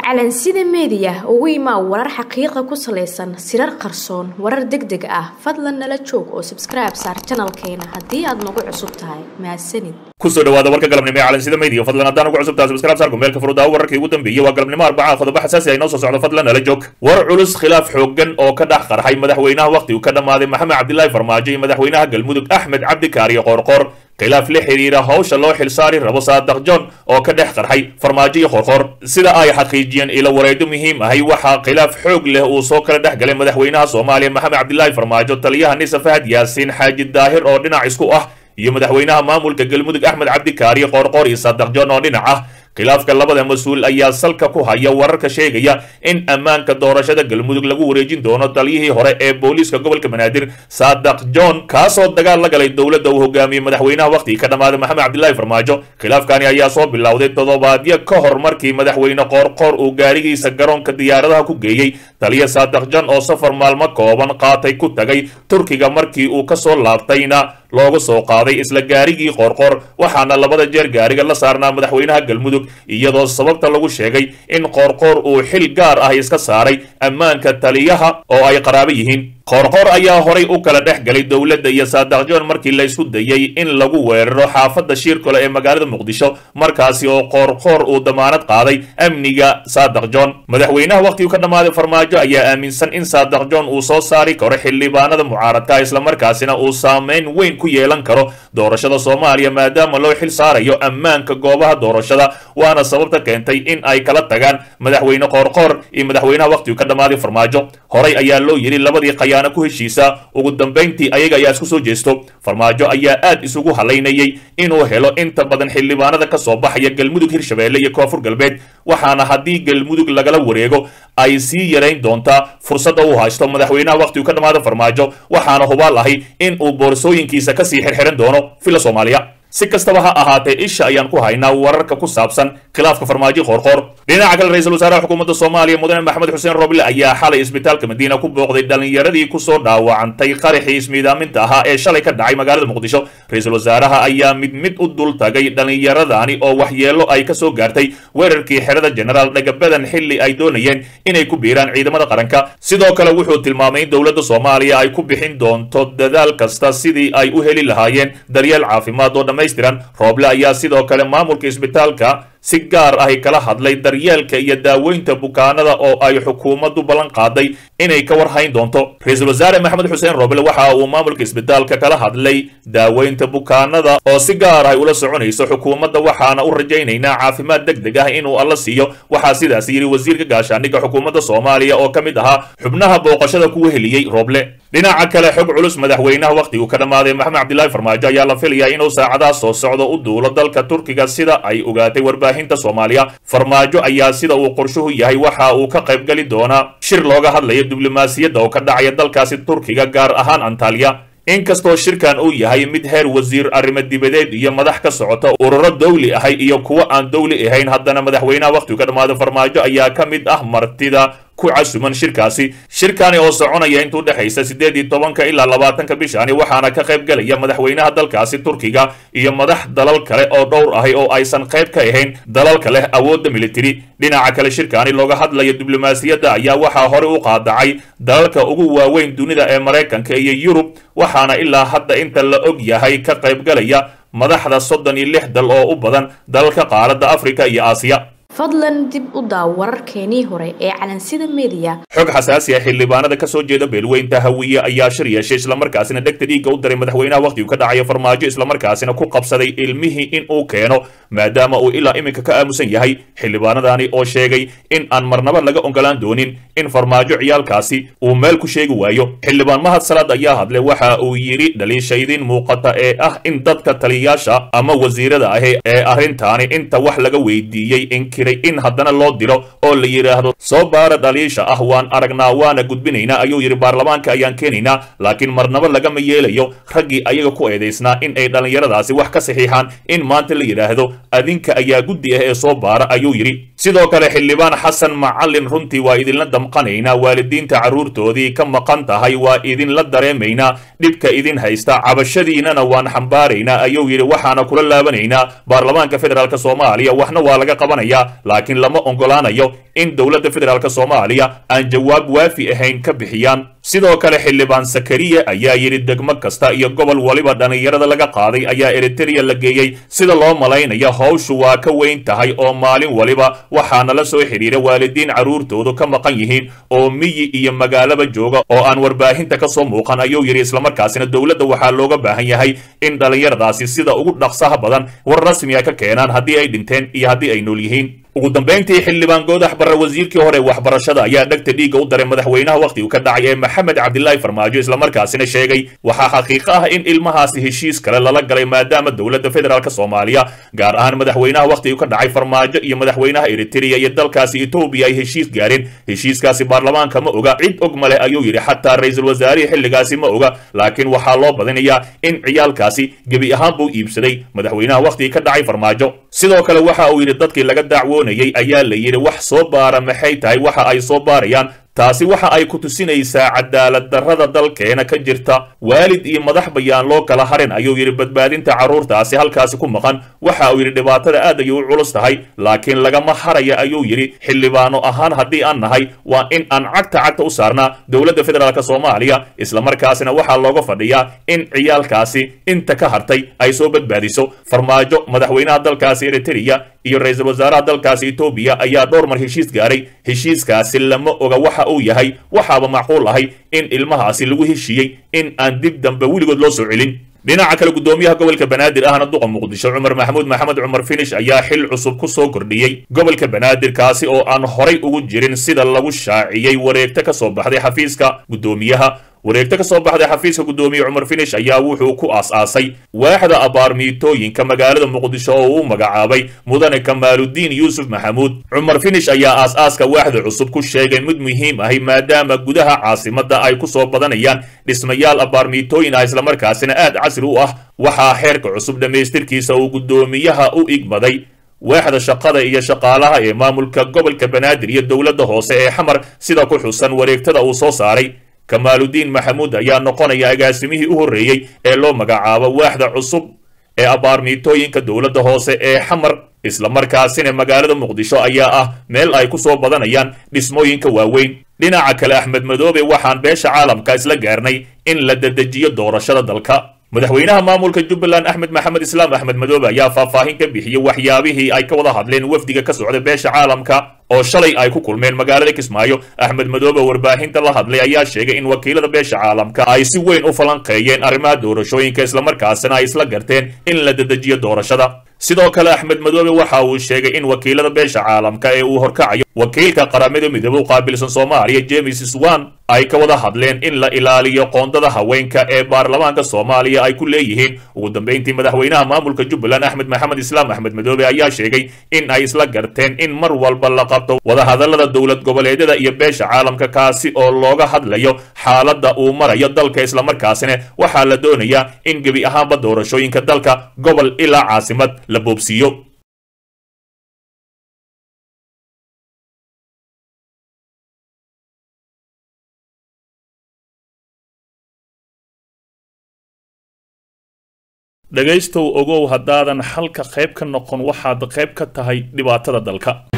calansida meediya ugu imaa warar xaqiiqa ku salaysan sirar qarsoon warar deg deg ah fadlan nala joog oo sabskribe saar janalkeena haddii aad nagu cusub tahay mahadsanid kusoo dhawaada warka galabnimo ee calansida media fadlan haddaan ugu cusub tahay subscribe saar kumeelka furudaawo wararkii ugu dambeeyey waa galabnimo arbaca qodobo xasaasi ah inoo soo socdo fadlan nala joog war culus khilaaf xooggan oo ka dhex qarxay madaxweynaha waqtigu ka dhammaaday maxamed cabdilaahi farmaajo iyo madaxweynaha galmudug axmed cabdi kaariyo qoorqoor khilaaf la xiriira hawsha loo xilsaari rabo saadaq john oo ka dhex qarxay farmaajo iyo qorqoor sida ay xaqiijiyeen ilo wareedo muhiim ahay waxaa khilaaf xoog leh uu soo kala dhex galay madaxweynaha soomaaliya maxamed cabdilaahi farmaajo taliyaha nisa fahad yaasiin xaaji daahir oo dhinac isku ah iyo madaxweynaha maamulka galmudug axmed cabdi kaariyo qoorqoor iyo saadaq john oo dhinac ah khilaafka labada mas-uul ayaa salka ku haya wararka sheegaya in ammaanka doorashada galmudug lagu wareejin doono taliyihii hore ee booliiska gobolka banaadir saadaq john kaasoo dagaal la galay dowladda uu hogaamiyey madaxweynaha waqtigii ka dhammaaday maxamed cabdilaahi farmaajo khilaafkani ayaa soo bilowday toddobaadyo ka hor markii madaxweyne qoorqoor uu gaarigiisa garoonka diyaaradaha ku geeyey taliya saadaq john oo safar maalmo kooban qaatay ku tagay turkiga markii uu kasoo laabtayna loogu soo qaaday isla gaarigii qoorqoor waxaana labada jeer gaariga la saarnaa madaxweynaha galmudug iyadoo sababta lagu sheegay in qoorqoor uu xil gaar ah iska saaray ammaanka taliyaha oo ay qaraabo yihiin qoorqoor ayaa horay u kala dhex galay dowladda iyo saadaq john markii laysku dayey in lagu weeraro xaafadda shiirkole ee magaalada muqdisho markaasi oo qoorqoor uu damaanad qaaday amniga saadaq john madaxweynaha waqtigu ka dhammaaday farmaajo ayaa aaminsan in saadaq john uu soo saari karo xildhibaanada mucaaradka islamarkaasina uu saameyn weyn ku yeelan karo doorashada soomaaliya maadaama loo xil saarayo ammaanka goobaha doorashada waana sababta keentay in ay kala tagaan madaxweyne qoorqoor iyo madaxweynaha waqtigu ka dhammaaday farmaajo horay ayaa loo yidhi labadii qayaano ku heshiisa ugu dambayntii ayaga ayaa isku soo jeesto farmaajo ayaa aad isugu halaynayay inuu helo inta badan xildhibaanada ka soo baxaya galmudug hirshabeelle iyo koonfur galbeed waxaana haddii galmudug lagala wareego ay sii yarayn doontaa fursadda uu haysto madaxweynaha waqtigu ka dhammaada farmaajo waxaana hubaal ahay in uu boorsooyinkiisa kasii xirxiran doono fila soomaaliya si kastaba ha ahaatee isha ayaan ku haynaa wararka ku saabsan khilaafka farmaajo qoorqoor dhinaca kale ra-iisul wasaaraha xukuumadda soomaaliya mudane maxamed xuseen roble ayaa xalay isbitaalka madiina ku booqday dhallinyaradii kusoo dhaawacantay qaraxii ismiidaaminta ahaa ee shalay ka dhacay magaalada muqdisho ra-iisul wasaaraha ayaa mid mid u dul tagay dhallinyaradani oo waxyeelo ay ka soo gaartay weerarkii xerada genaraal dhagabadan xilli ay doonayeen inay ku biiraan ciidamada qaranka sidoo kale wuxuu tilmaamay in dowladda soomaaliya ay ku bixin doonto dadaal kasta sidii ay u heli lahaayeen daryeel caafimaad oo rooble ayaa sidoo kale maamulka isbitaalka si gaar ahi kala hadlay daryeelka iyo daaweynta bukaanada oo ay xukuumaddu ballan qaaday inay ka warhayn doonto ra-iisul wasaare maxamed xuseen roble waxa uu maamulka isbitaalka kala hadlay daaweynta bukaanada oo si gaar ahi ula soconayso xukuumadda waxaana u rajaynaynaa caafimaad deg deg ah inuu alla siiyo waxaa sidaas yidhi wasiirka gaashaandhigga xukuumadda soomaaliya oo ka mid ahaa xubnaha booqashada kuwa heliyey roble dhinaca kale xog culus madaxweynaha waqtigu ka dhammaaday maxamed cabdilaahi farmaajo ayaa la filayaa inuu saacadaha soo socdo u duulo dalka turkiga sida ay ogaatay warbaahinta soomaaliya farmaajo ayaa sida uu qorshuhu yahay waxa uu ka qaybgeli doonaa shir looga hadlayo diblomaasiyadda oo ka dhacaya dalkaasi turkiga gaar ahaan antaliya inkastoo shirkan uu yahay mid heer wasiir arrimo dibadeed iyo madax ka socota ururo dawli ahay iyo kuwo aan dawli ahayn haddana madaxweynaha waqtigu ka dhammaaday farmaajo ayaa ka mid ah martida ku casuman shirkaasi shirkani oo soconaya intuu dhexaysa siddeed iyo tobanka ilaa labaatanka bishani waxaana ka qayb gelaya madaxweynaha dalkaasi turkiga iyo madax dalal kale oo dhowr ahay oo aysan qayb ka ahayn dalalka leh awoodda militari dhinaca kale shirkani looga hadlayo diblomaasiyadda ayaa waxaa hore u qaadacay dalalka ugu waaweyn dunida ee maraykanka iyo yurub waxaana ilaa hadda inta la og yahay ka qaybgalaya madaxda soddon iyo lix dal oo u badan dalalka qaaradda afrika iyo aasiya fadlan dib u daaw wararkeenii hore ee calansida meediya xog xasaasi ah xildhibaanada ka soo jeeda beelweynta hawiye ayaa shir yeeshay islamarkaasina dhegta dhiigga u daray madaxweynaha waqtigu ka dhacayo farmaajo islamarkaasina ku qabsaday ilmihii in uu keeno maadaama uu ilaa iminka ka aamusan yahay xildhibaanadani oo sheegay in aan marnaba laga ogolaan doonin in farmaajo ciyaalkaasi uu meel ku sheegi waayo xildhibaan mahad salaad ayaa hadlay waxa uu yidhi dhaliishaydin muuqata ee ah in dadka taliyayaasha ama wasiirada ahi ee arrintaani inta wax laga weydiiyey inkiray in haddana loo diro oo la yidhaahdo soo baara dhaliisha ah waan aragnaa waana gudbinaynaa ayuu yidhi baarlamaanka ayaan keenaynaa laakiin marnaba lagama yeelayo raggii ayaga ku eedaysnaa in ay dhallinyaradaasi wax ka saxiixaan in maanta la yidhaahdo adinka ayaa guddi ah ee soo baara ayuu yidhi sidoo kale xildhibaan xasan macallin runtii waa idinla damqanaynaa waalidiinta carruurtoodii ka maqan tahay waa idinla dareemaynaa dhibka idin haysta cabashadiinana waan xambaaraynaa ayuu yidhi waxaana kula laabanaynaa baarlamaanka federaalk soomaaliya waxna waa laga qabanayaa laakiin lama ogolaanayo in dowladda federaalk soomaaliya aan jawaab waafi ahayn ka bixiyaan sidoo kale xildhibaan sakariya ayaa yidhi degmo kasta iyo gobol waliba dhallinyarada laga qaaday ayaa eritereya la geeyey sida loo malaynaya howshu waa ka weyn tahay oo maalin waliba waxaana la soo xidhiira waalidiin carruurtoodu ka maqan yihiin oo miyi iyo magaalaba jooga oo aan warbaahinta ka soo muuqan ayuu yidhi islamarkaasina dowladda waxaa looga baahan yahay in dhallinyaradaasi sida ugu dhaqsaha badan war rasmiga ka keenaan haddii ay dhinteen iyo haddii ay nool yihiin ugu dambayntii xildhibaan goodax barre wasiirkii hore waxbarashada ayaa dhegta dhiigga u daray madaxweynaha wakhtigu ka dhacay ee maxamed cabdilaahi farmaajo islamarkaasina sheegay waxaa xaqiiqo ah in ilmahaasi heshiis kale lala galay maadaama dowladda federaalk soomaaliya gaar ahaan madaxweynaha wakhtigu ka dhacay farmaajo iyo madaxweynaha eritereya iyo dalkaasi etoobiya ay heshiis gaareen heshiiskaasi baarlamaanka ma oga cid og male ayuu yidhi xataa ra-iisul wasaarihii xilligaasi ma oga laakiin waxaa loo badinayaa in ciyaalkaasi gebi ahaan buu iibsaday madaxweynaha wakhtiga ka dhacay farmaajo sidoo kale waxa uu yidhi dadkii laga dacwoonayay ayaa la yidhi wax soo baara maxay tahay waxa ay soo baarayaan taasi waxa ay ku tusinaysaa cadaalad darrada dalkeena ka jirta waalid iyo madax bayaan loo kala harin ayuu yidhi badbaadinta carruurtaasi halkaasi ku maqan waxa uu yidhi dhibaatada aad ayay u culus tahay laakiin lagama haraya ayuu yidhi xildhibaano ahaan haddii aan nahay waa in aan cagta cagta u saarnaa dowladda federaalk soomaaliya islamarkaasina waxaa looga fadhiyaa in ciyaalkaasi inta ka hartay ay soo badbaadiso farmaajo madaxweynaha dalkaasi eritereya iyo ra-iisul wasaaraha dalkaasi etoobiya ayaa dhowr mar heshiis gaaray heshiiskaasi lama oga waxa uu yahay waxaaba macquul ahay in ilmahaasi lagu heshiiyey in aan dib dambe weligood loo soo celin dhinaca kale guddoomiyaha gobolka banaadir ahna duqa muqdisho cumar maxamuud maxamed cumar finish ayaa xil cusub ku soo kordhiyey gobolka banaadir kaasi oo aan horay ugu jirin sida lagu shaaciyey wareegto ka soo baxday xafiiska guddoomiyaha wareegto ka soo baxday xafiiska guddoomiye cumar finish ayaa wuxuu ku aas-aasay waaxda abaarmiitooyinka magaalada muqdisho oo uu magacaabay mudane kamaaludiin yuusuf maxamuud cumar finish ayaa aas-aaska waaxda cusub ku sheegay mid muhiim ahi maadaama gudaha caasimadda ay ku soo badanayaan dhismayaal abaarmiitooyin ah islamarkaasina aad casri u ah waxaa xeerka cusub dhammaystirkiisa uu guddoomiyaha u igmaday waaxda shaqada iyo shaqaalaha ee maamulka gobolka banaadir iyo dowladda hoose ee xamar sida ku xusan wareegtada uu soo saaray kamaaludiin maxamuud ayaa noqonaya agaasimihii u horreeyey ee loo magacaabo waaxda cusub ee abaarmiitooyinka dowladda hoose ee xamar islamarkaasina magaalada muqdisho ayaa ah meel ay ku soo badanayaan dhismooyinka waaweyn dhinaca kale axmed madoobe waxaan beesha caalamka isla gaarnay in la dedejiyo doorashada dalka madaxweynaha maamulka jubbaland axmed maxamed islaam axmed madoobe ayaa faahfaahin ka bixiyey waxyaabihii ay ka wada hadleen wafdiga ka socda beesha caalamka oo shalay ay ku kulmeen magaalada kismaayo axmed madoobe warbaahinta la hadlay ayaa sheegay in wakiilada beesha caalamka ay si weyn u falanqeeyeen arrimaha doorashooyinka islamarkaasina ay isla garteen in la dedejiyo doorashada sidoo kale axmed madoobe waxa uu sheegay in wakiilada beesha caalamka ee uu horkacayo wakiilka qaramada midoobe u qaabilsan soomaaliya james swan ay ka wada hadleen in la ilaaliyo qoondada haweenka ee baarlamaanka soomaaliya ay ku leeyihiin ugu dambeyntii madaxweynaha maamulka jubbaland axmed maxamed islaam axmed madoobe ayaa sheegay in ay isla garteen in mar walba la qabto wadahadallada dowlad goboleedyada iyo beesha caalamka kaasi oo looga hadlayo xaaladda uu marayo dalka islamarkaasina waxaa la doonayaa in gebi ahaanba doorashooyinka dalka gobol ilaa caasimad la boobsiiyo dhegaystow ogow haddaadan xalka qayb ka noqon waxaad qayb ka tahay dhibaatada dalka